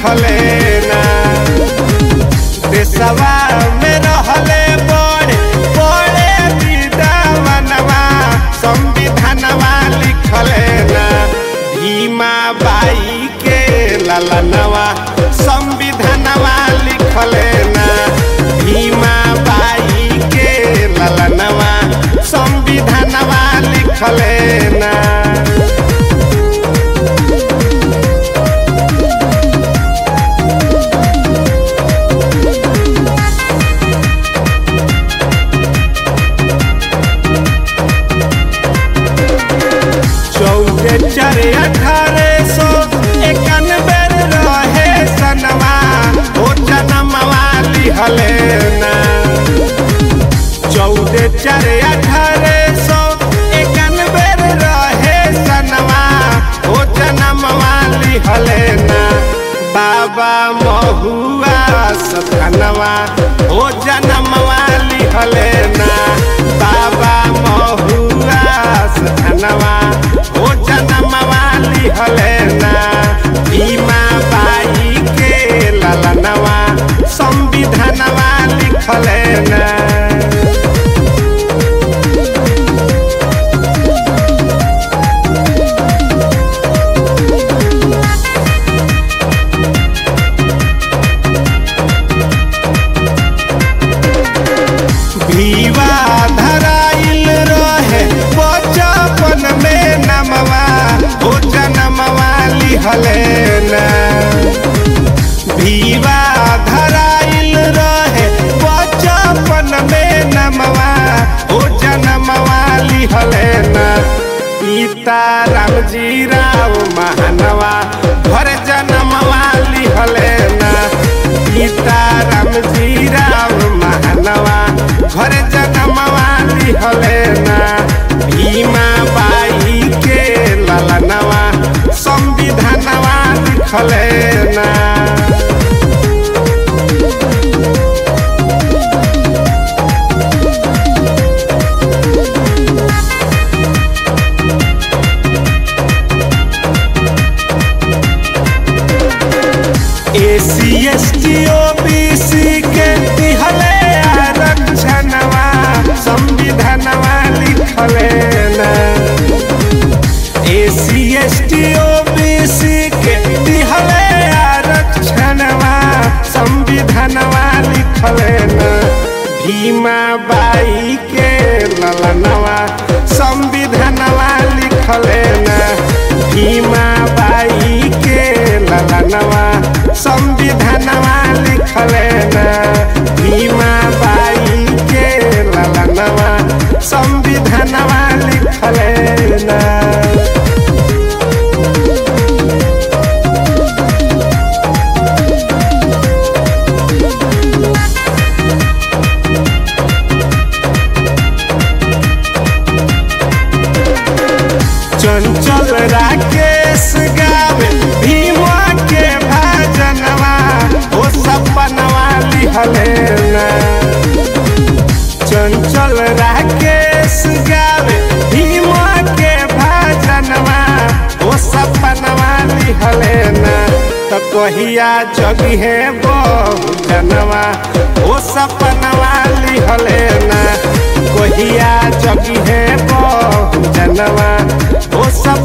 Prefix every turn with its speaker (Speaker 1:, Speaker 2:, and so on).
Speaker 1: लिखले ना देशवा में रहले बड़े बड़े विद्वानवा संविधानवा लिखले ना भीमा बाई के ललनवा संविधानवा लिखले ना भीमा बाई के ललनवा संविधानवा लिखले ना चौदह चार अठारह सौ इक्यानबे रहे सनवा ओ जनमवा लिहले ना चौदह चार अठारह सौ इक्यानबे रहे सनवा ओ जनमवा लिहले ना बाबा महुआ सथनवा ओ जनमवा लिहले ना बाबा महुआ सथनवा ओ जनमवा लिहले ना भीमा बाई के ललनवा संविधानवा लिखले ना भीवा धराइल रहे बचपन में नमवा ओ जनमवा लिहले ना भीवा धराइल रहे बचपन में नमवा ओ जनमवा लिहले ना पिता रामजी राव महानवा घर जनमवा लिहले ना पिता रामजी राव महानवा घर जनमवा लिहले ना भीमा बाई के ललनवा संविधानवा लिखले ना SC S T O B C के दिहले आरक्षणवा संविधानवा लिखले ना SC S T O B C के दिहले आरक्षणवा संविधानवा लिखले ना भीमा बाई के ललनवा संविधानवा लिखले ना भीमा बाई के ललनवा संविधानवा लिखले ना भीमा बाई के ललनवा संविधानवा लिखले ना चंचल राकेश गावे भीमा के भजनवा ओ सपनवा लिहले ना चंचल राकेश गावे भीमा के भजनवा ओ सपनवा लिहले ना तो कहिया जगी है बहु जनवा ओ सपनवा लिहले ना कहिया जगी है बहु जनवा ओ सब